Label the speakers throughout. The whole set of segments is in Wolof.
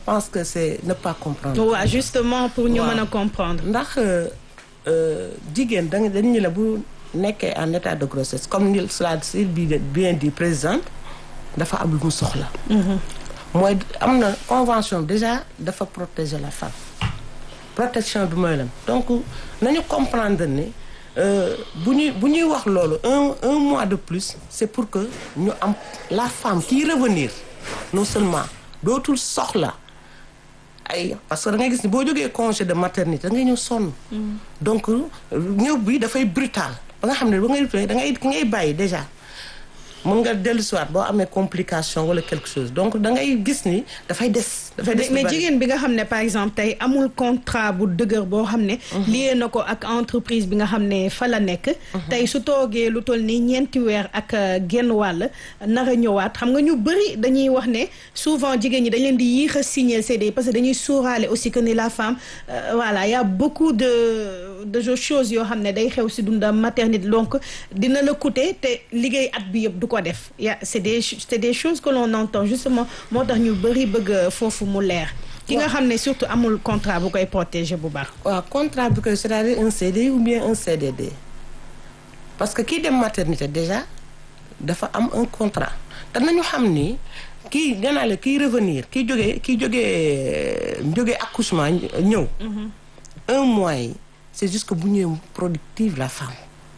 Speaker 1: pense que c'est ne pas comprendre.
Speaker 2: waaw justement pour ñu
Speaker 1: Waaw.
Speaker 2: mën a comprendre.
Speaker 1: ndax euh, jigéen da nga dañu la bu nekkee en état de grossesse comme ni cela si bi bien dit présidente dafa am lu mu soxla. mooy am na convention déjà dafa protéger la femme protection bi mooy lan donc nañu comprendre ni euh, bu ñuy bu ñuy wax loolu un un mois de plus c'est pour que ñu am la femme qui revenir non seulement dootul soxla ay parce que da ngay gis ni boo jógee congé de maternité da ngay ñëw sonn. donc ñëw bi dafay brutal ba nga xam ne ba ngay da ngay ki ngay bàyyi déjà mën nga dellu si waat boo amee complication wala quelque chose donc da ngay gis ni dafay des. dafay des lu
Speaker 2: mais
Speaker 1: bari.
Speaker 2: jigéen bi nga xam ne par exemple tey amul contrat bu dëgër boo xam ne. lié na ko ak entreprise bi nga xam ne fa la nekk. tey su toogee lu toll nii ñeenti weer ak euh, genn wàll nar a ñëwaat xam nga ñu bëri dañuy wax ne souvent jigéen ñi dañ leen di yéex a signer CDI parce que dañuy sóoraale aussi que ni la femme euh, voilà y a beaucoup de de choses yoo xam ne day xew si dundam maternité donc dina la coûter te liggéey at bi yëpp du ko def ya c'est des c'est des choses que l'on entend justement moo tax ñu bëri bëgg foofu mu leer ki nga xam ne surtout amul contrat bu koy protéger bu baax
Speaker 1: waaw contrat bi koy c'est-à-dire un CDI ou bien un CDD parce que kii dem maternité déjà dafa am un contrat te nañu xam ni kii nee naa la kii revenir kii jógee kii jógee jógee accouchement ñëw un mois yi c'est juste que bu ñëwee productive la femme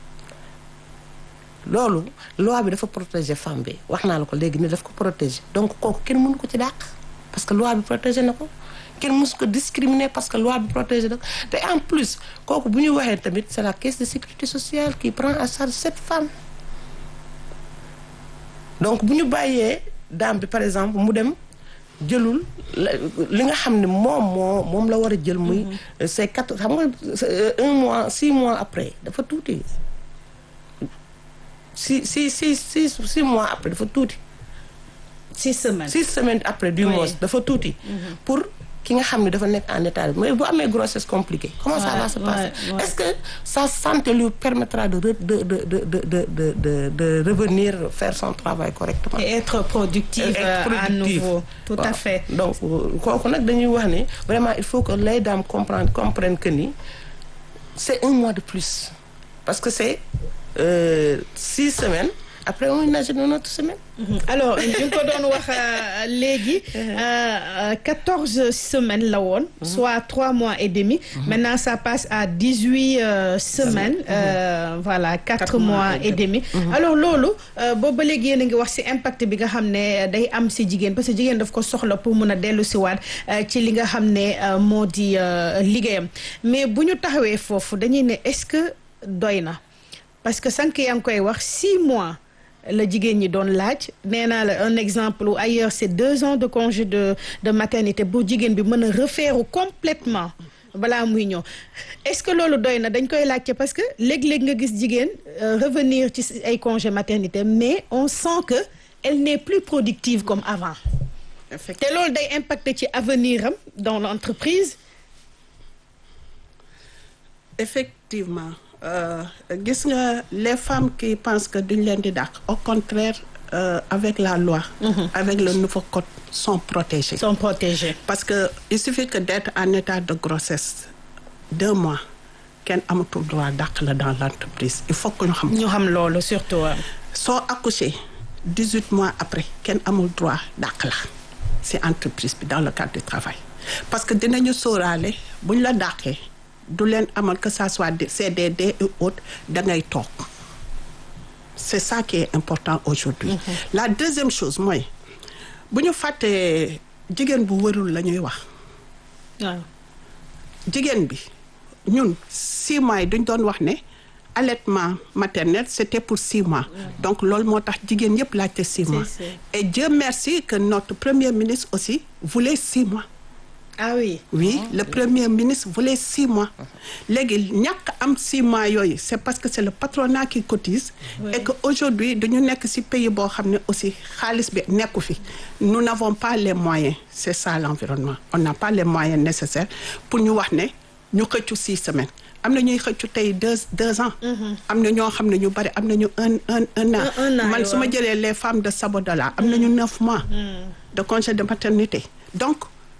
Speaker 1: loolu loi bi dafa protéger femme bi wax naa la ko léegi ni daf ko protéger donc kooku kenn mënu ko ci dàq parce que loi bi protéger na ko kenn mësu ko discriminer parce que loi bi protéger na ko te en plus kooku bu ñu waxee tamit c'est la caisse de sécurité sociale qui prend en charge cette femme donc bu ñu bàyyee dame bi par exemple mu dem jëlul la- li nga xam ne moom moo moom la war a jël muy c'est quatre xam nga c'est, euh, un mois six mois après dafa tuuti six six six six six mois après dafa tuuti
Speaker 2: six semaines
Speaker 1: six semaines après du
Speaker 2: Oui.
Speaker 1: mois dafa tuuti pour ki nga xam ne dafa nekk en état de mais bu amee grossesse compliquée comment ça
Speaker 2: Ouais,
Speaker 1: va se passer
Speaker 2: ouais, ouais.
Speaker 1: est-ce que sa santé lui permettra de re- de de de de de de de, de revenir faire son travail correctement
Speaker 2: et être productive
Speaker 1: Être
Speaker 2: euh, à
Speaker 1: productive.
Speaker 2: nouveau tout à
Speaker 1: Waaw.
Speaker 2: fait
Speaker 1: donc euh, kooku nag dañuy wax ni vraiment il faut que les dames comprennent comprennent que ni c'est un mois de plus parce que c'est euh, six semaines après on imagine une autre semaine
Speaker 2: Mhm. alors ñu ngi ko doon wax euh, léegi quatorze semaines la woon soit trois mois et demi maintenant ça passe à dix-huit euh, semaines euh, voilà quatre
Speaker 1: Quatre
Speaker 2: mois
Speaker 1: mois et
Speaker 2: et demi alors loolu euh, boobu ba léegi yéen a ngi wax ci impact bi nga xam ne day am ci jigéen parce que jigéen daf ko soxla pour mun a dellu ci waat euh, ci li nga xam ne euh, moo di euh, liggéeyam mais bu ñu taxawee foofu dañuy ne est-ce que doy na parce que sànq yaa ngi koy wax six mois la jigéen ñi doon laaj nee naa la un exemple où ailleurs c'est deux ans de congé de de maternité pour jigéen bi mën a refaire complètement balaa muy ñëw est-ce que loolu doy na dañ koy laajte parce que léeg-léeg nga gis jigéen euh, revenir ci ay congé maternité mais on sent que elle n'est plus productive comme avant te loolu day impacter ci avenir am dans l'entreprise
Speaker 3: effectivement euh, gis nga les femmes qui pensent que duñ leen di dàq au contraire euh, avec la loi avec le nouveau code sont protégées
Speaker 2: sont protégées
Speaker 3: parce que il suffit que d'être en état de grossesse deux mois kenn amatul droit dàq la dans l'entreprise il faut que ñu xam
Speaker 2: ñu xam loolu surtout euh,
Speaker 3: soo accouché dix-huit mois après kenn amul droit dàq la ci entreprise bi dans le cadre du travail parce que dinañu sóoraale buñ la dàqee du leen amal que ça soit des CDD et autres da ngay toog c'est ça qui est important aujourd'hui la deuxième chose mooy bu ñu fàttee jigéen bu wërul la ñuy wax
Speaker 2: waaw
Speaker 3: jigéen bi ñun six mois yi duñ doon wax ne allaitement maternel c'était pour six mois donc loolu moo tax jigéen yëpp laajte six mois
Speaker 2: c'est-
Speaker 3: et Dieu merci que notre premier ministre aussi voulait six mois
Speaker 2: ah oui
Speaker 3: oui le premier ministre voulait six mois léegi ñàkk am six mois yooyu c'est parce que c'est le patronat qui cotise
Speaker 2: Oui.
Speaker 3: et que aujourd'hui dañu nekk ci pays boo xam ne aussi xaalis bi nekku fi nous n'avons pas les moyens c'est ça l'environnement on n'a pas les moyens nécessaires pour ñu wax ne ñu xëccu six semaines am na ñuy xëccu tey deux deux ans am na ñoo xam ne ñu bari am nañu un un un an
Speaker 2: Un- un an,
Speaker 3: man su ma
Speaker 2: waaw.
Speaker 3: jëlee les femmes de Sabodola am nañu neuf mois de congé de maternité donc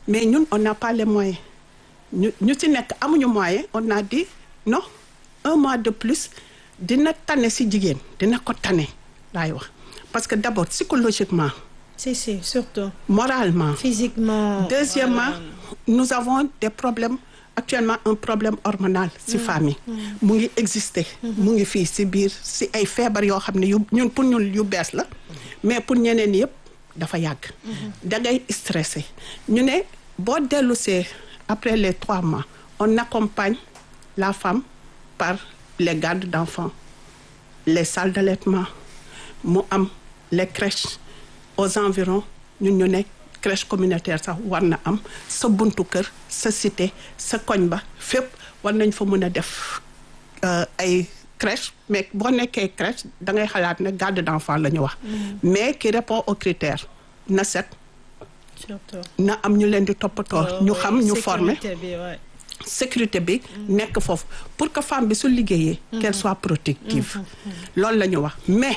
Speaker 3: mais ñun on n'a pas les moyens ñu ñu ci nekk amuñu moyen on a dit non un mois de plus dina tane ci jigéen dina ko tane laay wax parce que d'abord psychologiquement
Speaker 2: si si surtout
Speaker 3: moralement
Speaker 2: physiquement
Speaker 3: deuxièmement nous avons des problèmes actuellement un problème hormonal ci famille mu ngi exister mu ngi fii ci biir ci ay feebar yoo xam ne yu ñun pour ñun yu bees la mais pour ñeneen yëpp dafa yàgg da ngay stressé ñu ne boo dellusee après les trois mois on accompagne la femme par les gardes d'enfants les salles d'allaitement mu am les crèches aux environs ñun ñu ne crèche communautaire sax war na am sa buntu kër sa cité sa koñ ba fépp war nañ fa mën a def ay crèche mais boo nekkee crèche da ngay xalaat ne garde d'enfant la ñu wax mais qui répond aux critères na set
Speaker 2: surtout
Speaker 3: na am ñu leen di toppatoo ñu xam ñu former
Speaker 2: sécurité bi ouais.
Speaker 3: sécurité bi nekk foofu pour que femme bi su liggéeyee qu'elle soit protective loolu la ñu wax mais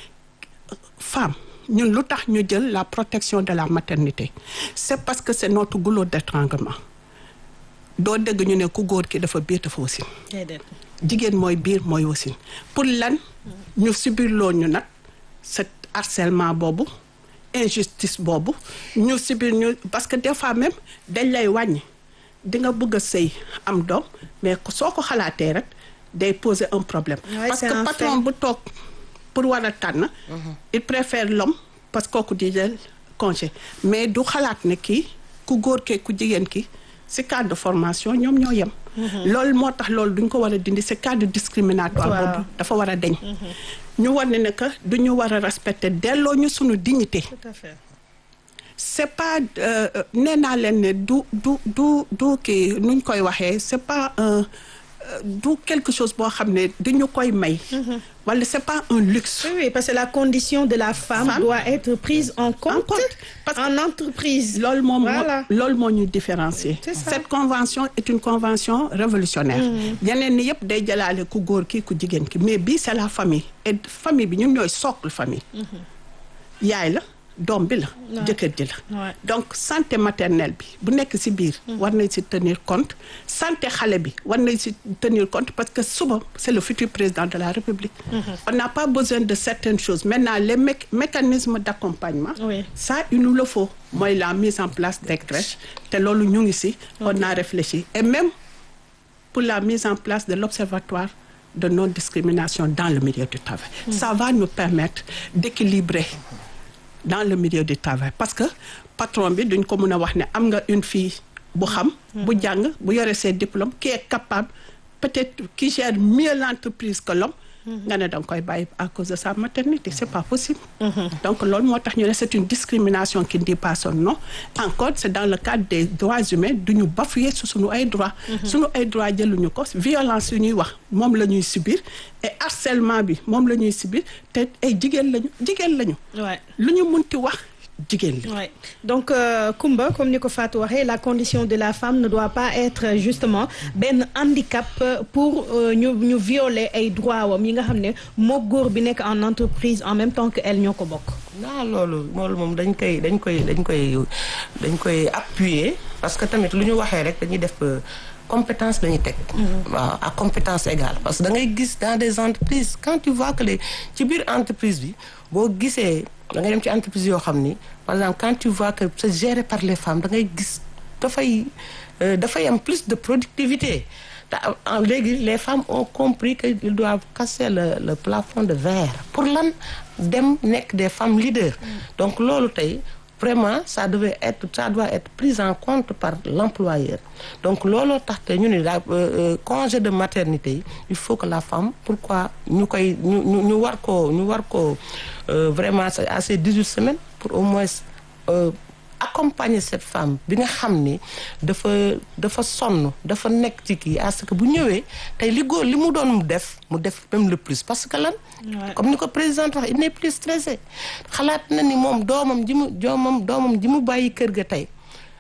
Speaker 3: femme ñun lu tax ñu jël la protection de la maternité c'est parce que c'est notre goulot d'étranglement doo dégg ñu ne ku góor ki dafa biir dafa wasin
Speaker 2: déedéet
Speaker 3: jigéen mooy biir mooy wasin pour lan ñu subir loo ñu nag cet harcèlement boobu injustice boobu ñu subir ñu parce que des fois même dañ lay wàññi di nga bëgg a sëy am doom mais soo ko xalaatee rek day poser un problème
Speaker 2: Ouais,
Speaker 3: parce
Speaker 2: c'est
Speaker 3: que
Speaker 2: un
Speaker 3: patron
Speaker 2: fait.
Speaker 3: bu toog pour war a tànn il préfère l'homme parce que kooku di jël congé mais du xalaat ne kii ku góor kee ku jigéen ki ci cadre de formation ñoom ñoo yem loolu moo tax loolu duñ ko war a dindi ci cadre discriminatoire
Speaker 2: Waaw.
Speaker 3: boobu dafa war a deñ ñu war ne ne que duñu war a respecter delloo ñu suñu dignité
Speaker 2: tout à fait
Speaker 3: c'est pas euh, euh, nee naa leen ne du du du du kii nuñ koy waxee c'est pas un euh, du quelque chose boo xam ne dañu koy may wala c'est pas un luxe
Speaker 2: oui oui parce que la condition de la femme,
Speaker 3: Femme.
Speaker 2: doit être prise en compte,
Speaker 3: compte. Parce que-
Speaker 2: en entreprise
Speaker 3: loolu moom moo
Speaker 2: Voilà.
Speaker 3: loolu moo ñu différencier
Speaker 2: C'est ça.
Speaker 3: cette convention est une convention révolutionnaire yeneen ni yëpp day jëlaale ku góor ki ku jigéen ki mais bii c'est la famille et famille bi ñun ñooy socle famille yaay la doom bi la jëkkër ji la
Speaker 2: Ouais.
Speaker 3: donc santé maternelle bi bu nekk ci biir war nañ ci tenir compte santé xale bi war nañ ci tenir compte parce que suba c'est le futur président de la République on n'a pas besoin de certaines choses maintenant les mé- mécanismes d'accompagnement
Speaker 2: Oui.
Speaker 3: ça il nous le faut mooy la mise en place des crèches te loolu ñu ngi ci on a réfléchi et même pour la mise en place de l'observatoire de non-discrimination dans le milieu du travail ça va nous permettre d'équilibrer dans le milieu du travail parce que patron bi duñ ko mën a wax ne am nga une fille bu xam bu jàng bu yore ses diplômes qui est capable peut-être qui gère mieux l'entreprise que l'homme nga ne danga koy bàyyi à cause de sa maternité c'est pas possible donc loolu moo tax ñu ne c'est une discrimination qui ne dit pas son nom encore c'est dans le cadre des droits humains duñu bafouer su suñu ay droits suñu ay droits jëluñu ko violence yu ñuy wax moom la ñuy subir et harcèlement bi moom la ñuy subir te ay jigéen lañu jigéen lañu
Speaker 2: ouais.
Speaker 3: lu ñu munti wax jigéen la
Speaker 2: Ouais. Donc, euh, Kumba, comme ni ko Fatou waxee, la condition de la femme ne doit pas être euh, justement benn handicap euh, pour euh, ñu ñu violer ay droits wam yi nga xam ne moo góor bi nekk en entreprise en même temps que elle ñoo ko bokk.
Speaker 1: naa loolu loolu moom dañ koy dañ koy dañ koy dañ koy appuyer parce que tamit lu ñu waxee rek dañuy def euh, compétence lañuy teg waaw à compétence égale parce que da ngay gis dans des entreprises quand tu vois que les ci biir entreprise bi boo gisee da ngay dem ci entreprise yoo xam ni par exemple quand tu vois que c'est géré par les femmes da ngay gis dafay euh, dafay am plus de productivité te en léegi les femmes ont compris que ils doivent casser le le plafond de verre pour lan dem nekk des femmes leaders donc loolu tey vraiment ça devait être ça doit être pris en compte par l'employeur donc looloo tax te ñu ne la congé de maternité yi il faut que la femme pourquoi ñu koy ñu ñu ñu war koo ñu war koo vraiment à ces 18 semaines pour au moins euh, accompagner cette femme bi nga xam ni dafa dafa sonn dafa nekk ci kii à ce que bu ñëwee tey li góor li mu doon mu def mu def même le plus parce que lan comme ni ko présidente wax il n'est plus stressé xalaat na ni moom doomam ji mu doomam doomam ji mu bàyyi kër ga tey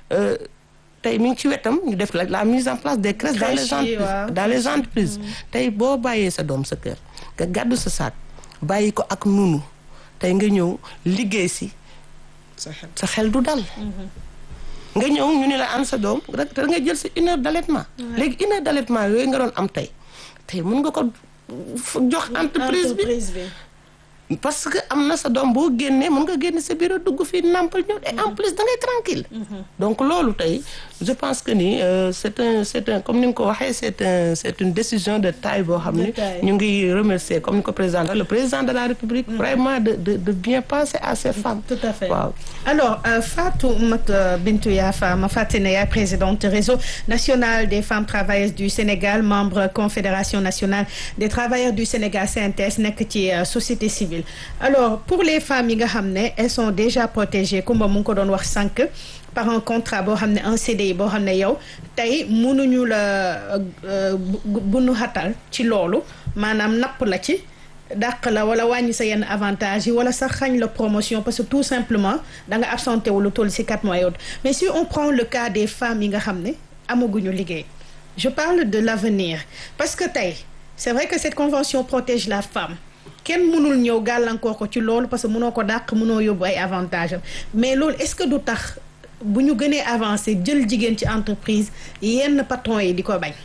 Speaker 1: tey mi ngi ci wetam ñu def la la mise en place des crèches dans les entreprises dans les entreprises tey boo bàyyee sa doom sa kër nga gàddu sa saak bàyyi ko ak nunu tey nga ñëw liggéey si sa xel du dal nga ñëw ñu ne la an sa doom rek te nga jël sa une heure d'allaitement léegi une heure d'allaitement yooyu nga doon am tey tey mun nga ko jox entreprise bi
Speaker 2: entreprise bi.
Speaker 1: parce que am na sa doom boo génnee mën nga génne sa bureau dugg fii nampal ñëw et en plus da ngay tranquille donc loolu tey je pense que ni euh, c'est un c'est un comme ni nga ko waxee c'est un c'est une décision de taille boo xam
Speaker 2: De
Speaker 1: ni
Speaker 2: taille.
Speaker 1: ñu ngi remercier comme ni ko président le président de la République vraiment de de de bien penser à ces femmes
Speaker 2: Tout à fait.
Speaker 1: waaw
Speaker 2: Alors, euh, Fatou Mat Bintou Yafa, ma Fatinaya, présidente réseau national des femmes travailleuses du Sénégal, membre Confédération nationale des travailleurs du Sénégal, CNTS, nekk ci euh, société civile. Alors, pour les femmes yi nga xam ne elles sont déjà protégées comme mu ngi ko doon wax sànq par un contrat boo xam ne un CDI boo xam ne yow tey mënuñu la euh, bu bu nu xatal ci loolu maanaam napp la ci. dàq la wala wàññi sa yenn avantage yi wala sax xañ la promotion parce que tout simplement da nga absenté wu lu toll ci quatre mois yooyu mais si on prend le cas des femmes yi nga xam ne amaguñu liggéey je parle de l'avenir parce que tey c'est vrai que cette convention protège la femme kenn mënul ñëw gàllankoor ko ci loolu parce que mënoo ko dàq mënoo yóbbu ay avantage am mais loolu est-ce que du tax bu ñu gënee avancer jël jigéen ci entreprise yenn patron yi di ko bañ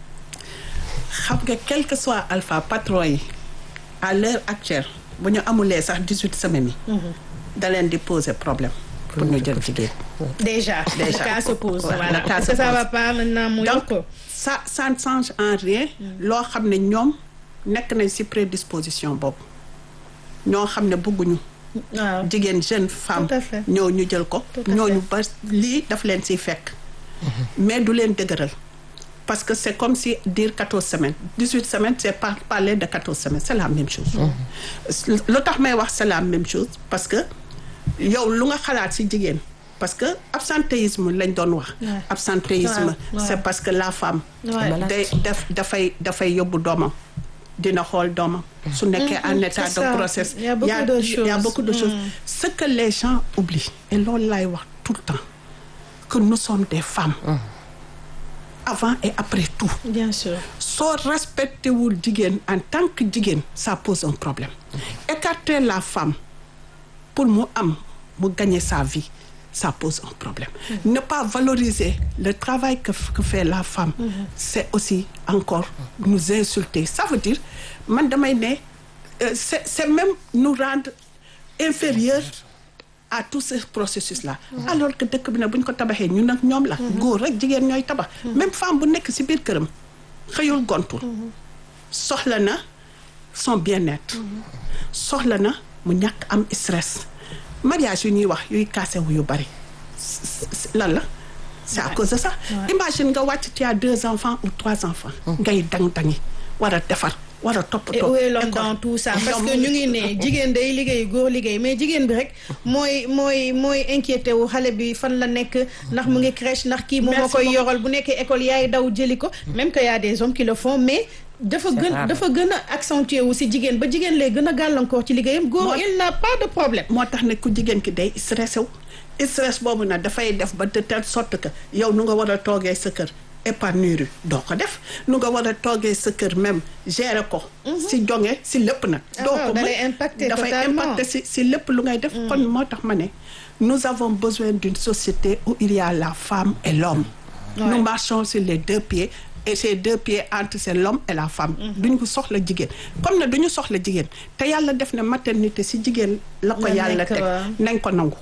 Speaker 3: xam nga quel que soit alpha patron yi à l'heure actuelle bu ñu amulee sax dix-huit semaines yi da leen di poser problème pour ñu jël jigéen
Speaker 2: déjà
Speaker 3: Déjà.
Speaker 2: le cas se pose
Speaker 3: Ouais,
Speaker 2: voilà
Speaker 3: le cas
Speaker 2: parce
Speaker 3: se
Speaker 2: que ça
Speaker 3: pose.
Speaker 2: va pas maintenant mu
Speaker 3: donc
Speaker 2: yokk
Speaker 3: ça ça ne change en rien loo xam ne ñoom nekk nañ ci prédisposition boobu ñoo xam ne bëgguñu
Speaker 2: waaw
Speaker 3: jigéen jeune femme
Speaker 2: Tout à fait.
Speaker 3: ñoo ñu jël ko
Speaker 2: Tout à
Speaker 3: ñooñu ba lii daf leen ciy fekk mais du leen dëgëral parce que c'est comme si dire quatorze semaines dix-huit semaines c'est pas parler de quatorze semaines c'est la même chose lu tax may wax c'est la même chose parce que yow lu nga xalaat ci jigéen parce que absentéisme lañ doon wax
Speaker 2: Ouais.
Speaker 3: absentéisme
Speaker 2: Ouais, ouais.
Speaker 3: c'est parce que la femme
Speaker 2: Ouais.
Speaker 3: day def dafay dafay yóbbu doomam dina xool doomam su nekkee en état
Speaker 2: c'est
Speaker 3: de
Speaker 2: ça.
Speaker 3: grossesse
Speaker 2: Il y a beaucoup de
Speaker 3: il y a
Speaker 2: choses.
Speaker 3: beaucoup de choses ce que les gens oublient et loolu laay wax tout le temps que nous sommes des femmes avant et après tout
Speaker 2: bien sûr
Speaker 3: soo respecté wul jigéen en tant que jigéen ça pose un problème écarter la femme pour mu am mu gagner sa vie ça pose un problème ne pas valoriser le travail que, que fait la femme c'est aussi encore nous insulter ça veut dire man damay ne euh, c'est c'est même nous rendre inférieurs à tout ce processus là alors que dëkk bi nag bu ñu ko tabaxee ñun nag ñoom la góor rek jigéen ñooy tabax même femme bu nekk ci biir këram xëyul gontul soxla na son bien-être soxla na mu ñàkk am stress mariage yu ñuy wax yuy kaasewu yu bari s- s- lan la c'est à cause de ça imagine nga wàcc tu as deux enfants ou trois enfants ngay dang-dangi war a defar war a
Speaker 2: et
Speaker 3: toppatoo
Speaker 2: où est l'homme
Speaker 3: école.
Speaker 2: dans tout ça parce
Speaker 3: Ñoom
Speaker 2: que ñu ngi ne jigéen day liggéey góor liggéey mais jigéen bi rek mooy mooy mooy inquiété wu xale bi fan la nekk ndax mu ngi crèche ndax kii moom moo
Speaker 3: Merci
Speaker 2: koy
Speaker 3: beaucoup.
Speaker 2: yoral bu nekkee école yaay daw jëli ko même que y a des hommes qui le font mais dafa
Speaker 1: C'est
Speaker 2: gën
Speaker 1: rare.
Speaker 2: dafa gën a accentué wu si jigéen ba jigéen lay gën a gàllankoor ci liggéeyam góor
Speaker 3: Moo-
Speaker 2: il n'a pas de problème
Speaker 3: moo tax ne ku jigéen ki day stressé wu stress boobu nag dafay def ba de telle sorte que yow nu nga war a toogee sa kër épanouir doo ko def nu nga war a toogee sa kër même gérer ko si jonge si lépp nag
Speaker 2: Ah
Speaker 3: doo
Speaker 2: waaw,
Speaker 3: ko
Speaker 2: da
Speaker 3: mën.
Speaker 2: lay impacter
Speaker 3: dafay
Speaker 2: totalement.
Speaker 3: impacter si si lépp lu ngay def kon moo tax ma ne nous avons besoin d'une société où il y a la femme et l'homme
Speaker 2: Ouais.
Speaker 3: nous marchons sur les deux pieds et ces deux pieds entre c'est l'homme et la femme duñu ko soxla jigéen comme ne duñu soxla jigéen te yàlla def ne maternité si jigéen la ko
Speaker 2: La
Speaker 3: yàlla
Speaker 2: nekk,
Speaker 3: teg
Speaker 2: waaw.
Speaker 3: nañ ko nangu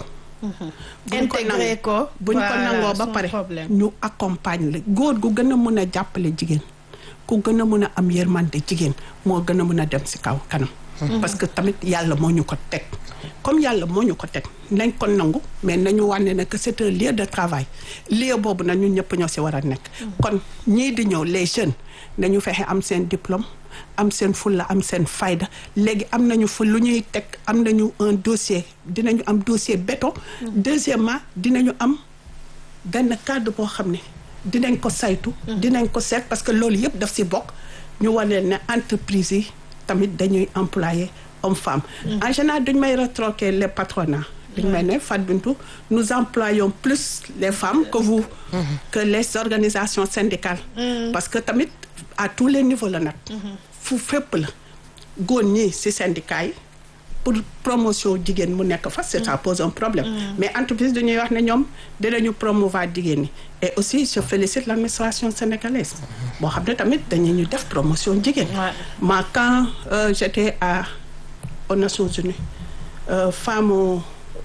Speaker 3: buñ ko
Speaker 2: Intégré
Speaker 3: nangu-
Speaker 2: ko,
Speaker 3: buñ ko
Speaker 2: voilà,
Speaker 3: nangoo ba
Speaker 2: sans
Speaker 3: pare
Speaker 2: problème.
Speaker 3: ñu accompagne la góor gu gën a mën a jàppale jigéen ku gën a mën a am yërmande jigéen moo gën a mën a dem si kaw kanam parce que tamit yàlla moo ñu ko teg comme yàlla moo ñu ko teg nañ ko nangu mais nañu wànne ne que c'est un lieu de travail lieu boobu nag ñun ñëpp ñoo si war a nekk kon ñii di ñëw les jeunes nañu fexe am seen diplôme am seen fulla am seen fayda léegi am nañu fu lu ñuy teg am nañu un dossier dinañu am dossier béton deuxièmement dinañu am benn cadre boo xam ne dinañ ko saytu dinañ ko seet parce que loolu yëpp daf si bokk ñu wane ne entreprise yi tamit dañuy employer homme femme en général duñ may retroquer les patronats dañ may ne Fatou Bintou nous employons plus les femmes que vous que les organisations syndicales parce que tamit à tous les niveaux la nag fu fépp la góor ñi ci syndicat yi pour promotion jigéen mu nekk fa c'est ça pose un problème mais entreprise dañuy wax ne ñoom dinañu promouvoir jigéen ñi et aussi je félicite l'administration sénégalaise boo xam ne tamit dañu ñu def promotion jigéen
Speaker 2: Ouais.
Speaker 3: ma quand euh, j'étais à aux Nations Unies euh, femme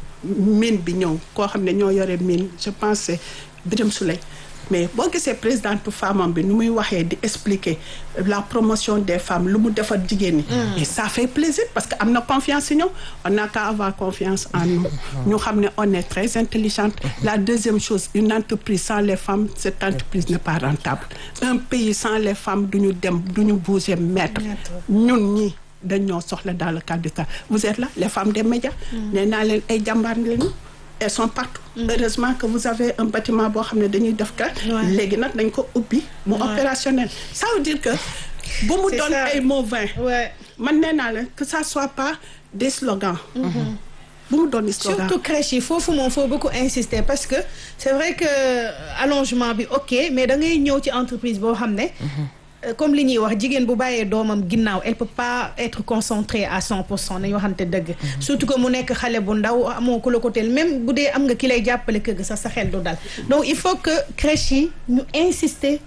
Speaker 3: mine bi ñëw koo xam ne ñoo yore mine je pense c'est Birame Souleye mais boo gisee présidente femme bi nu muy waxee di expliquer la promotion des femmes lu mu defar jigéen ñi. et ça fait plaisir parce que am na confiance ci ñoom on n'a qu'à avoir confiance en nous. ñu xam ne on est très intelligente. la deuxième chose une entreprise sans les femmes cette entreprise n'est pas rentable un pays sans les femmes du ñu dem du ñu bouger mètre. ñun ñi dañoo soxla dans le cadre du travail vous êtes là les femmes des médias. nee naa leen ay jàmbaar lañu. elles sont partout. heureusement que vous avez un bâtiment boo xam ne dañuy def ka léegi nag dañ ko ubbi. mu opérationnel. ça veut dire que. bu mu
Speaker 2: C'est
Speaker 3: doon
Speaker 2: ça.
Speaker 3: ay mots vains.
Speaker 2: Ouais.
Speaker 3: man nee naa leen que ça soit pas des slogans. bu mu doon des slogans.
Speaker 2: surtout crèche yi foofu moom faut beaucoup insister parce que c'est vrai que allongement bi ok mais da ngay ñëw ci entreprise boo xam ne euh, comme li ñuy wax jigéen bu bàyyee doomam ginnaaw elle peut pas être concentrée à 100 pour cent nañu waxante dëgg surtout que mu nekk xale bu ndaw amoo ku la ko teel même bu dee am nga ki lay jàppale kër ga sax sa xel du dal donc il faut que crèche yi ñu insister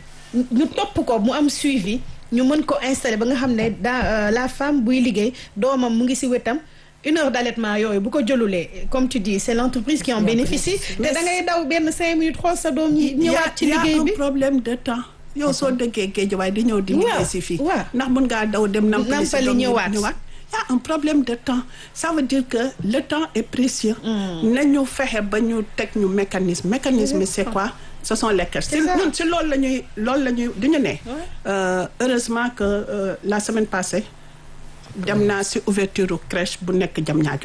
Speaker 2: ñu topp ko mu am suivi ñu mën ko installer ba nga xam ne daa la femme buy liggéey doomam mu ngi ci wetam une heure d'allaitement yooyu bu ko jëlulee comme tu dis c'est l'entreprise qui en bénéficie te da ngay daw benn cinq minutes xool sa doom ñi ñëwaat ci
Speaker 3: y a
Speaker 2: liggéey
Speaker 3: un
Speaker 2: bi
Speaker 3: problème de temps. yow soo dëggee géej waaye di ñëw di
Speaker 2: Waaw,
Speaker 3: liggéey si fii.
Speaker 2: waaw.
Speaker 3: ndax mën ngaa daw dem nampali si
Speaker 2: Nampali
Speaker 3: doom yi
Speaker 2: ñëwaat.
Speaker 3: ñëwaat. y a un problème de temps ça veut dire que le temps est précieux. nañu fexe ba ñu teg ñu mécanisme mécanisme yi c'est quoi ce sont les crèches.
Speaker 2: C'est
Speaker 3: si
Speaker 2: ça.
Speaker 3: ñun si loolu la ñuy loolu la ñuy du ñu ne. Euh, heureusement que euh, la semaine passée dem naa si ouverture crèche bu nekk Diamniadio.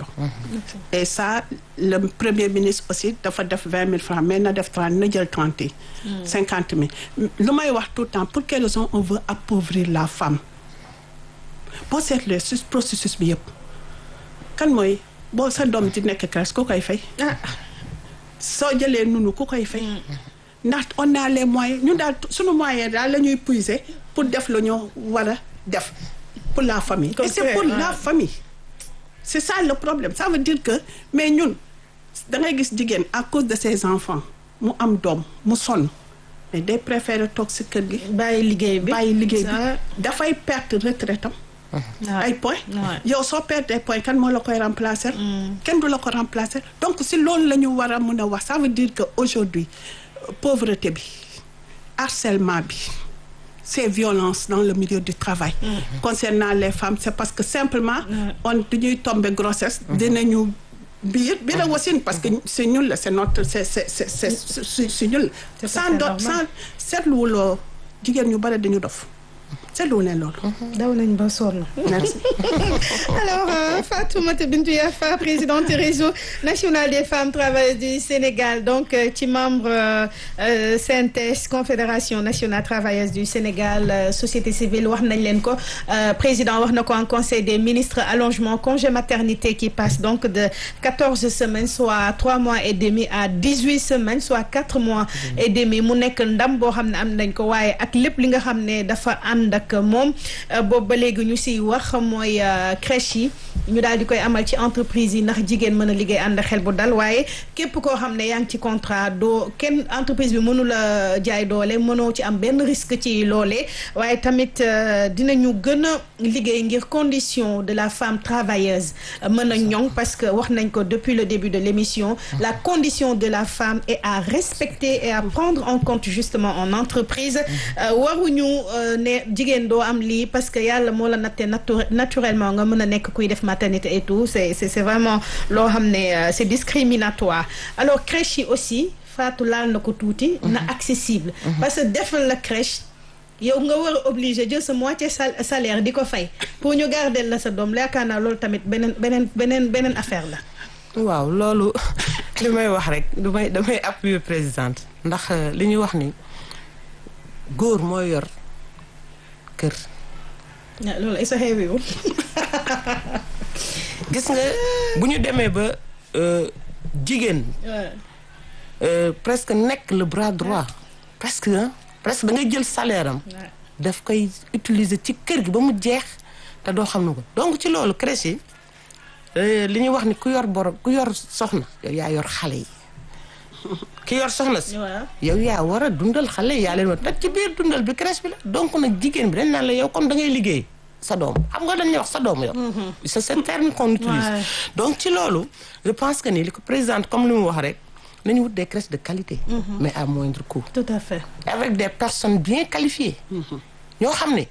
Speaker 3: et ça le premier ministre aussi dafa def vingt mille francs mais na def trente na jël trente yi. cinquante mille lu may wax tout le temps pour quelle raison on veut appauvrir la femme boo seetlee si processus bi yëpp kan mooy boo sa doom di nekk crèche ku koy fay.
Speaker 2: ah
Speaker 3: soo jëlee nunu ku koy fay. ndax on a les moyens ñun daal sunu moyen daal la ñuy puiser pour def lu ñu war a def pour la famille. et c'est pour la famille. c'est ça le problème ça veut dire que mais ñun da ngay gis jigéen à cause de ses enfants mu am doom mu sonn mais day préférer toog si kër gi.
Speaker 2: bàyyi liggéey bi
Speaker 3: bàyyi liggéey bi
Speaker 2: Ça,
Speaker 3: dafay perte retraite am
Speaker 2: waaw.
Speaker 3: ay points
Speaker 2: Ouais.
Speaker 3: yow soo perte ay points kan moo la koy remplacer kenn du la ko remplacer donc si loolu la ñu war a mën a wax ça veut dire que aujourd'hui euh, pauvreté bi harcèlement bi ces violences dans le milieu du travail concernant les femmes c'est parce que simplement on dañuy tomber grossesse dinañu biir biir a wasin parce que c'est ñun la c'est notre c'est c'est c'est c'est c'est c'est ñun
Speaker 2: C'est
Speaker 3: la sans
Speaker 2: tout à fait
Speaker 3: do
Speaker 2: normal.
Speaker 3: sans seetluwuloo jigéen ñu bari dañu dof seetluwu leen loolu
Speaker 2: daw nañ ba sonn
Speaker 3: merci
Speaker 2: Alors, euh, Fatoumata Bintou Yafa, présidente du réseau national des femmes travailleuses du Sénégal, donc euh, ci membre euh, euh, CNTS Confédération nationale travailleuse du Sénégal euh, société civile wax nañ leen ko euh, président wax na ko en conseil des ministres allongement congé maternité qui passe donc de quatorze semaines soit trois mois et demi à dix-huit semaines soit quatre mois et demi mu nekk ndam boo xam ne am nañ ko waaye ak lépp li nga xam ne dafa ànd ak moom euh, boobu ba léegi ñu siy wax mooy euh, crèche yi ñu daal di koy amal ci entreprise yi ndax jigéen mën a liggéey ànd ak xel bu dal waaye képp koo xam ne yaa ngi ci contrat doo kenn entreprise bi mënu la jaay doole mënoo ci am benn risque ci loolee waaye tamit euh, dinañu gën a liggéey ngir condition de la femme travailleuse euh, mën a ñoŋ parce que wax nañ ko depuis le début de l'émission la condition de la femme est à respecter et à prendre en compte justement en entreprise Euh, waruñu euh, ne jigéen doo am lii parce que yàlla moo la nattee natu- naturellement nga mën a nekk kuy def maternité et tout c'est c'est c'est vraiment loo xam ne euh, c'est discriminatoire alors crèche yi aussi Fatou laal na ko tuuti na accessible parce que defal la crèche yow nga war a obligé jël sa moitié sal salaire di ko fay pour ñu garder la sa doom yaakaar naa loolu tamit beneen beneen beneen beneen affaire la
Speaker 1: waaw loolu li may wax rek damay damay appuyer présidente ndax euh, li ñuy wax ni góor mooy yor kër
Speaker 2: Ah, loolu ay sa xewiwul
Speaker 1: gis nga bu ñu demee ba euh, jigéen euh, presque nekk le bras droit presque hein, presque da ngay jël salaire am daf koy utiliser ci kër gi ba mu jeex te doo xam ne ko donc ci loolu crèche yi li ñuy wax ni ku yor borom ku yor soxna yow yaa yor xale yi ki yor soxna si yow yaa war a dundal xale yi yaa leen war te ci biir dundal bi crèche bi la donc nag jigéen bi dañ naan la yow kon da ngay liggéey sa doom xam nga dañuy wax sa doom yow c'est ce terme qu'on utilise donc ci loolu je pense que ni li ko présidente comme li mu wax rek nañu wut des crèches de qualité mais à moindre coût
Speaker 2: tout à fait
Speaker 1: avec des personnes bien qualifiées ñoo xam ne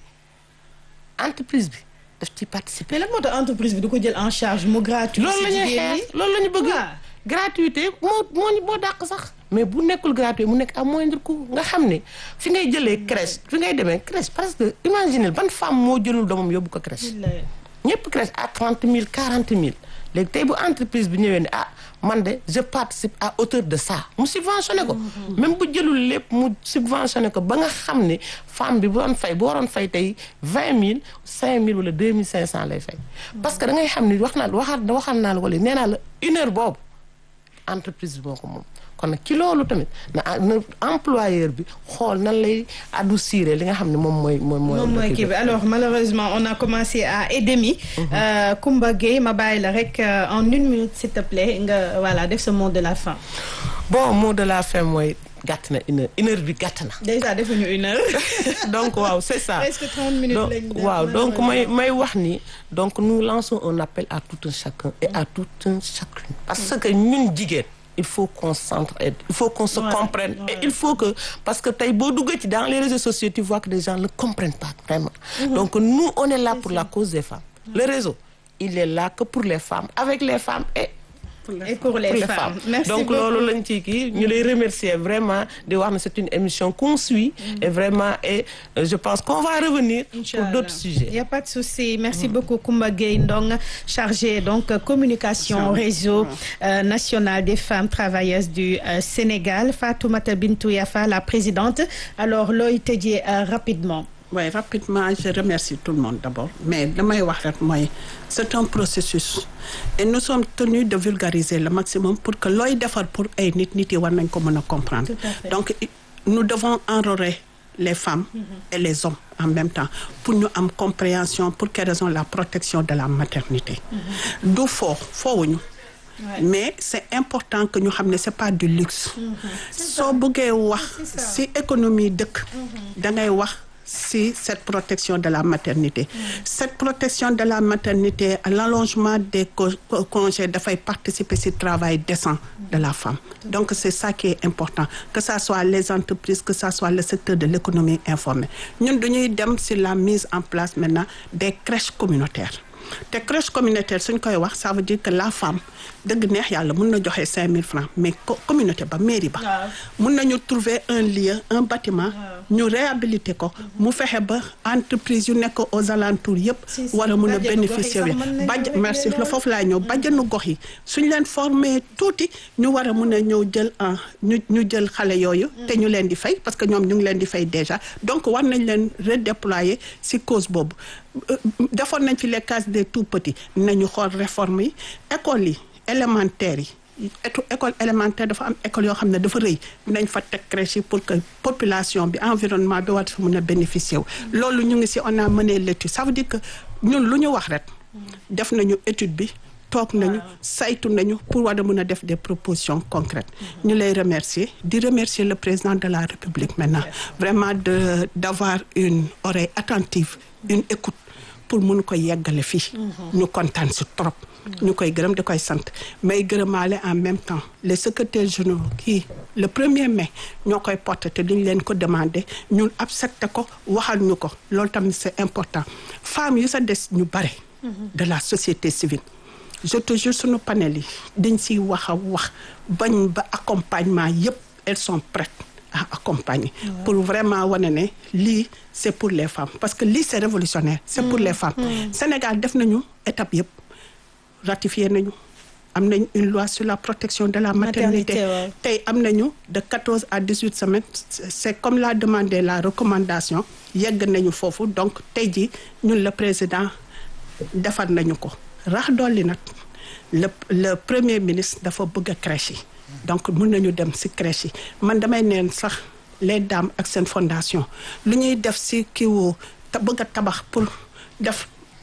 Speaker 1: entreprise bi daf ci participer
Speaker 2: mais la moo tax entreprise bi du ko jël en charge mu gratuit
Speaker 1: loolu la ñuy xeex loolu la ñu bëgg gratuité moo moo moo dàq sax mais bu nekkul gratuit mu nekk à moindre coût nga xam ne fi ngay jëlee crèche fi ngay demee crèche parce que imaginez ban femme moo jëlul doomam yóbbu ko crèche ñëpp crèche à trente mille quarante mille léegi tey bu entreprise bi ñëwee ne ah man de je participe à hauteur de ça mu subventionné ko même bu jëlul lépp mu subventionné ko ba nga xam ne femme bi bu doon fay bu waroon fay tey vingt mille cinq mille wala deux mille cinq cent lay fay parce que da ngay xam ne wax naa waxaat waxal naa la ko léegi nee naa la une heure boobu entreprise bi moo ko moom kon nag ci loolu tamit na na employeur bi xool nan lay adoucir li nga xam ne moom mooy mooy
Speaker 2: moom mooy kii bi alors malheureusement on a commencé à et demi Koumba Gueye ma bàyyi la rek en une minute s'il te plaît nga voilà def ce mot de la fin
Speaker 1: bon mot de la fin mooy gàtt na une heure une heure bi gàtt na
Speaker 2: déjà defuñu une heure
Speaker 1: donc waaw c'est ça
Speaker 2: presque trente minutes lañ
Speaker 1: waaw donc may may wax ni donc nous lançons un appel à tout un chacun et à tout un chacune parce que ñun jigéen il faut qu'on s'entraide il faut qu'on se
Speaker 2: Ouais,
Speaker 1: comprenne
Speaker 2: ouais.
Speaker 1: et il faut que parce que tey boo duggee ci dans les réseaux sociaux tu vois que les gens ne comprennent pas vraiment donc nous on est là pour la cause des femmes le réseau il est là que pour les femmes avec les femmes et
Speaker 2: et pour les,
Speaker 1: pour les
Speaker 2: femmes.
Speaker 1: femmes
Speaker 2: Merci
Speaker 1: donc
Speaker 2: beaucoup.
Speaker 1: loolu lañ ci kii ñu lay remercier vraiment di wax ne c'est une émission qu'on suit et vraiment et euh, je pense qu'on va revenir pour
Speaker 2: Inch'Allah.
Speaker 1: d'autres sujets
Speaker 2: Il n'y a pas de souci. Merci beaucoup Koumba Gueye Ndong, chargé donc euh, communication réseau euh, national des femmes travailleuses du euh, Sénégal. Fatoumata Bintou Yafa, la présidente. Alors looy tëjee euh, rapidement.
Speaker 3: Oui, rapidement, je remercie tout le monde d'abord. Mais damay wax rek mooy c'est un processus. Et nous sommes tenus de vulgariser le maximum pour que looy defar pour ay nit nit yi war nañ ko mën a comprendre.
Speaker 2: Tout à fait.
Speaker 3: Donc i- nous devons enrôler les femmes et les hommes en même temps pour ñu am compréhension pour quelle raison la protection de la maternité. Du foo foowuñu. mais c'est important que ñu xam ne c'est pas du luxe. soo bëggee wax
Speaker 2: C'est ça.
Speaker 3: ci économie dëkk. da ngay wax ci cette protection de la maternité. cette protection de la maternité l'allongement des co- co- congés dafay participer ci travail décent de la femme. donc c'est ça qui est important que ça soit les entreprises que ça soit le secteur de l'économie informelle ñun dañuy dem ci la mise en place maintenant des crèches communautaires. te crèche communautaire suñ koy wax ça veut dire que la femme dëgg neex yàlla mun na joxe cinq mille francs mais co- communauté ba mairie ba
Speaker 2: Waaw.
Speaker 3: mun nañu trouver un lieu un bâtiment ñu réhabiliter ko mu fexe ba entreprise yu nekk aux alentours yëpp
Speaker 2: Si, si.
Speaker 3: war a mun a
Speaker 2: Bàjjenu gox yi
Speaker 3: bénéficier
Speaker 2: sax
Speaker 3: wi
Speaker 2: mën nañu
Speaker 3: bàjj
Speaker 2: régler
Speaker 3: merci la
Speaker 2: loolu.
Speaker 3: foofu laa ñëw bàjjenu gox yi suñ leen former tuuti ñu war a mun a ñëw jël en ñu ñu jël xale yooyu te ñu leen di fay parce que ñoom ñu ngi leen di fay déjà donc war nañ leen redéployer ci cause boobu Euh, defoon nañ fi les cases des tout petits nañu xool réforme yi écoles yi élémentaires yi éto- école élémentaire dafa am école yoo xam ne dafa rëy nañ fa teg crèche yi pour que population bi environnement bi war fa mën a bénéficier wu loolu ñu ngi ci on a mené l'étude ça veut dire que ñun lu ñu wax rek def nañu étude bi toog nañu saytu nañu pour war a mën a def des propositions concrètes ñu lay remercier di remercier le président de la République maintenant vraiment de d'avoir une oreille attentive une écoute pour mun ko yeggale fii ñu kontaan si trop ñu koy gërëm di koy sant may gërëmaale en même temps les secrétaires généraux kii le premier mai ñoo koy porté te duñ leen ko demandé ñun accepté ko waxal ñu ko loolu tamit c'est important femmes yu sa des ñu bare de la société civile je te jure sunu panel yi dañ siy wax a wax bañ ba accompagnement yépp elles sont prêtes à accompagner pour vraiment wane ne lii c'est pour les femmes parce que lii c'est révolutionnaire c'est pour les femmes Sénégal def nañu étape yépp ratifié nañu am nañ une loi sur la protection de la maternité
Speaker 2: Maternité, waaw.
Speaker 3: tey am nañu de 14 à 18 semaines c'est c'est comme l'a demandé la recommandation yegg nañu foofu donc tey jii ñun le président defar nañu ko rax dolli nag le le premier ministre dafa bëgg a crèche yi donc mën nañu dem ci crèche yi man damay neen sax les dames ak seen fondation lu ñuy def ci kii wu te bëgg a tabax pour def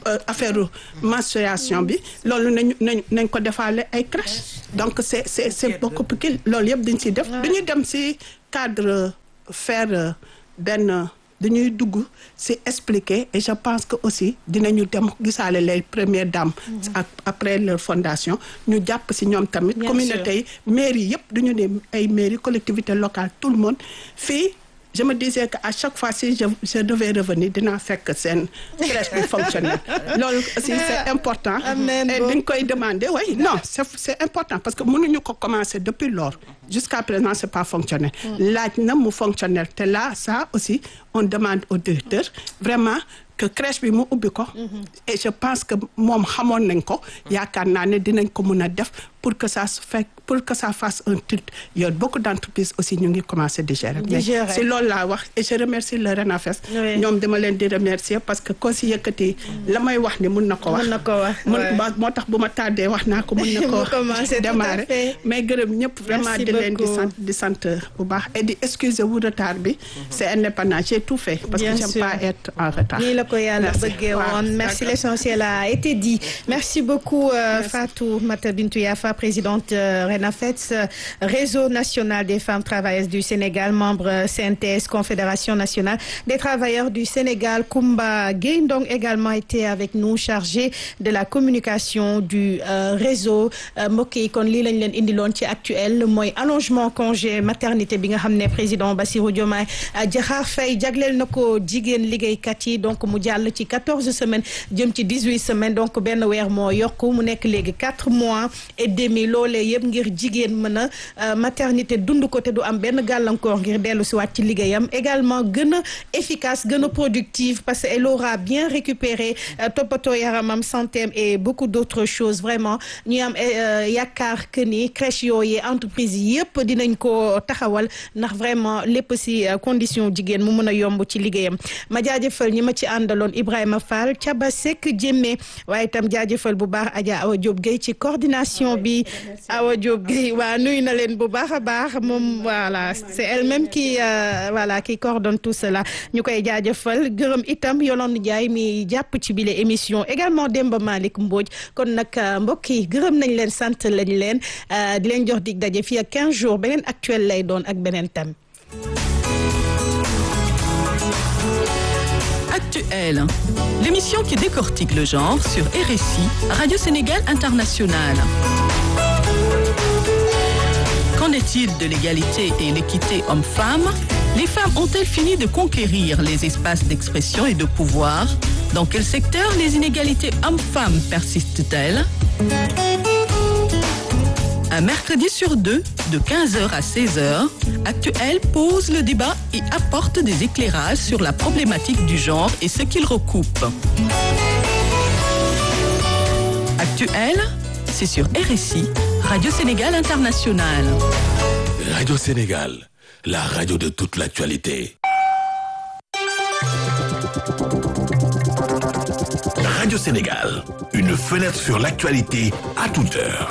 Speaker 3: affaire menstruation bi loolu nañu nañ nañ ko defaale ay crèche donc c'est c'est c'est beaucoup plus loolu yëpp dañ ciy def dañuy dem ci cadre faire benn dañuy dugg ci expliquer et je pense que aussi dinañu dem gisaale les premières dames ak après leur fondation ñu jàpp ci ñoom tamit communauté yi mairie yëpp dañu ne ay mairie collectivité locale tout le monde fii je me disais que à chaque fois si je je devais revenir dinaa fekk seen crèche bi fonctionnel loolu aussi c'est important et dañ koy demander oui non c'est c'est important parce que mënuñu ko commencer depuis lors jusqu'à présent c'est pas fonctionnel laaj na mu fonctionnel te là ça aussi on demande au directeur vraiment que crèche bi mu ubbi ko et je pense que moom xamoon nañ ko yaakaar naa ne dinañ ko mën a def pour que ça se fait pour que ça fasse un titre yow beaucoup d'entreprises aussi ñu ngi commencer di gérer mais si loolu laa wax et je remercie le RENAFES ñoom dama leen di remercier parce que ko si yëkkati la may wax ni mun na ko wax
Speaker 2: mun na ko wax
Speaker 3: mun moo tax bu ma tàddee wax naa ko mun na ko démarrer mais gërëm ñëpp vraiment di leen di sant di sant bu baax et di excuser wu retard bi c'est indépendant j'ai tout fait parce que j'aime pas être en retard
Speaker 2: nii la ko yàlla bëggee woon merci l'essentiel a été dit merci beaucoup Fatou Mata Bintou Yafa présidente RENAFES réseau national des femmes travailleuses du Sénégal membre CNTS confédération nationale des travailleurs du Sénégal Koumba Gueye Ndong également été avec nous chargé de la communication du réseau mbokk yi kon lii lañ leen indiloon ci actuel mooy allongement congé maternité bi nga xam ne président Bassirou Diomaye Diakhar Faye jagleel na ko jigéen liggéeykat yi donc mu jàll ci quatorze semaines jëm ci dix-huit semaines donc benn weer moo yokku mu nekk léegi quatre mois et demi loolee yëpp ngir jigéen mën a maternité dund ko te du am benn gàllankoor ngir dellu si waat ci liggéeyam également gën a efficace gën a productive parce que elle aura bien récupéré toppatoo yaramam santéem et beaucoup d'autres choses vraiment ñuy am yaakaar que ni crèche yooyu entreprise yëpp dinañ ko taxawal ndax vraiment lépp si condition jigéen mu mën a yomb ci liggéeyam ma jaajëfal ñi ma ci àndaloon Ibrahima Fall Thiaba Seck Jémé waaye itam jaajëfal bu baax Adja Awa Diop Gueye ci coordination bi Awa Diop Gueye waa nuyu na leen bu baax a baax moom voilà c'est elle-même qui voilà qui coordonne tout cela ñu koy jaajëfal gërëm itam Yolande Ndiaye mi jàpp ci bile émission également Demba Malick Mbodj kon nag mbokk yi gërëm nañ leen sant lañ leen di leen jox dig daje fii ak 15 jours beneen actuel lay doon ak beneen thème.
Speaker 4: Actuel, l'émission qui décortique le genre sur RSI, Radio Sénégal International. Qu'en est-il de l'égalité et l'équité homme-femme Les femmes ont-elles fini de conquérir les espaces d'expression et de pouvoir Dans quel secteur les inégalités hommes-femmes persistent-elles Un mercredi sur deux, de 15h à 16h, Actuel pose le débat et apporte des éclairages sur la problématique du genre et ce qu'il recoupe. Actuel, c'est sur RSI, Radio Sénégal International.
Speaker 5: Radio Sénégal, la radio de toute l'actualité. Radio Sénégal, une fenêtre sur l'actualité à toute heure.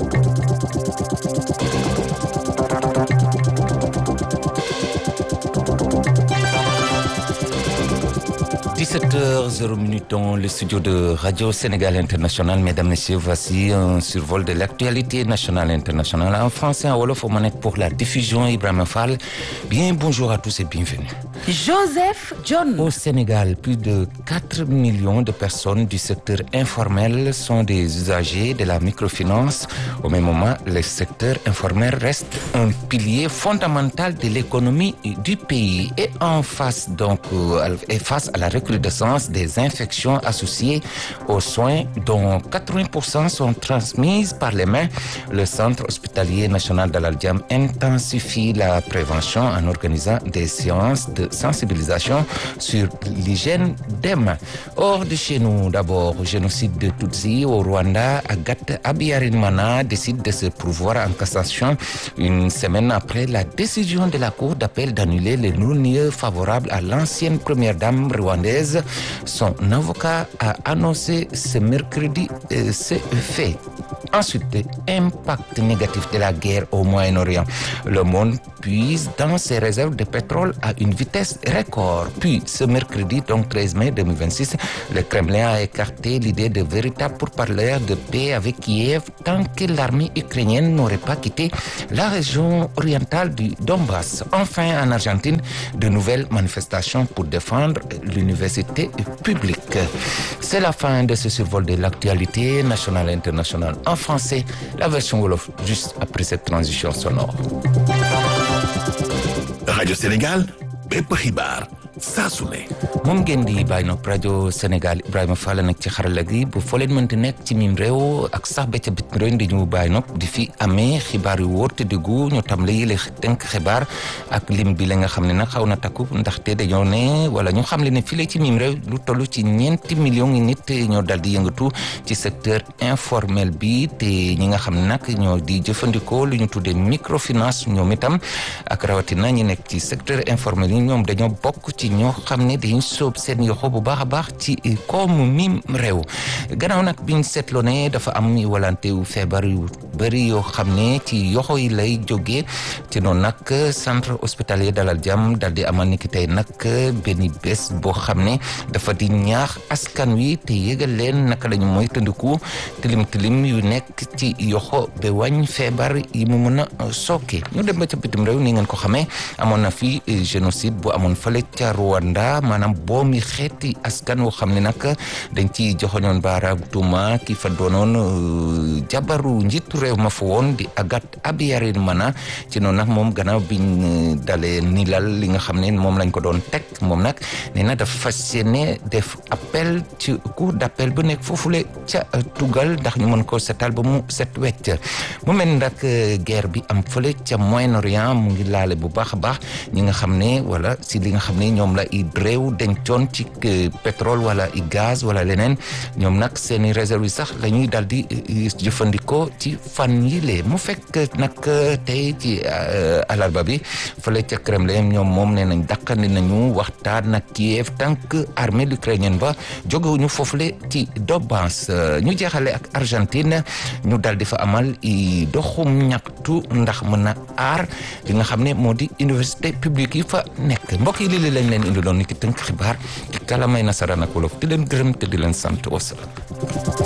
Speaker 6: h 00 dans le studio de Radio Sénégal International. Mesdames, Messieurs, voici un survol de l'actualité nationale et internationale en français, en Wolof, aux manettes pour la diffusion. Ibrahim Fall. Bien, bonjour à tous et bienvenue.
Speaker 7: Joseph John.
Speaker 6: Au Sénégal, plus de 4 millions de personnes du secteur informel sont des usagers de la microfinance. Au même moment, le secteur informel reste un pilier fondamental de l'économie du pays et en face donc euh, et face à la recrudescence des infections associées aux soins dont 80% sont transmises par les mains, le Centre hospitalier national d'Al-Diam intensifie la prévention en organisant des séances de sensibilisation sur l'hygiène des mains. Hors de chez nous, d'abord, génocide de Tutsi au Rwanda, Agathe Abiyarimana décide de se pourvoir en cassation une semaine après la décision de la Cour d'appel d'annuler les non-lieux favorables à l'ancienne première dame rwandaise. Son avocat a annoncé ce mercredi euh, ce fait. Ensuite, impact négatif de la guerre au Moyen-Orient. Le monde puise dans ses réserves de pétrole à une vitesse record. Puis, ce mercredi, donc 13 mai 2026, le Kremlin a écarté l'idée de véritable pourparlers de paix avec Kiev tant que l'armée ukrainienne n'aurait pas quitté la région orientale du Donbass. Enfin, en Argentine, de nouvelles manifestations pour défendre l'université publique. C'est la fin de ce survol de l'actualité nationale et internationale en français. La version Wolof juste après cette transition sonore.
Speaker 5: Radio Sénégal, bépp xibaar saa su ne.
Speaker 6: moom ngeen di bàyyi nopp rajo Sénégal Ibrahima Fall nag ci xarala gi bu foo leen mënti nekk ci mim réew ak sax ba ca bitim réew di ñu bàyyi nopp di fi amee xibaar yu wóor te diggu ñu tam la yële tënk xibaar ak lim bi la nga xam ne nag xaw na takku ndaxte dañoo ne wala ñu xam le ne fii la ci mim réew lu toll ci ñeenti millions yi nit ñoo dal di yëngatu ci secteur informel bi te ñi nga xam ne nag ñoo di jëfandikoo lu ñu tuddee microfinance ñoom itam ak rawatina ñi nekk ci secteur informel yi ñoom dañoo bokk ci ñoo xam ne dañu soob seen yoxo bu baax a baax ci koomu mim réew gannaaw nag biñ seetloo ne dafa am walante wu feebar yu bëri yoo xam ne ci yoxo yi lay jógee ci noonu nag centre hospitalier Dalal Jàmm dal di amal ni ki tey nag benn bés boo xam ne dafa di ñaax askan wi te yëgal leen naka la ñu mooy tëndiku tilim tilim yu nekk ci yoxo ba wàññ feebar yi mu mën a sooke ñu dem ba ca bitim réew ni ngeen ko xamee amoon na fi génocide bu amoon fële ca Rwanda maanaam boomi xeeti askan woo xam ne nag dañ ci joxoñoon baaraam tuuma ki fa doonoon jabaru njiitu réew ma fa woon di Agathe Habyarimana ci noonu nag moom gannaaw biñ dalee nilal li nga xam ne moom lañ ko doon teg moom nag nee na dafa fas yéene def appel ci cour d'appel bu nekk foofule ca tugal ndax ñu mën ko setal ba mu set wecc mu mel ni nag guerre bi am fële ca Moyen-Orient mu ngi laale bu baax a baax ñi nga xam ne wala si li nga xam ne ñoom la i réew dencoon ci pétrole wala i gaz wala leneen ñoom nag seeni réserve yi sax la ñuy dal di jëfandikoo ci fan yi lee mu fekk nag tey ci alarba bi fële ca Kremlin ñoom moom nee nañ dakkandi nañu waxtaan ak Kiev tant que armée ukrainienne ba jógewuñu foofule ci Donbass ñu jeexale ak Argentine ñu dal di fa amal i doxum ñaxtu ndax mën a aar li nga xam ne moo di université publique yi fa nekk mbokk yi lii lañ leen indi doon ni ki tënk xibaar ci kalamay nasaraan ak wolof di leen gërëm te di leen sant wasalaam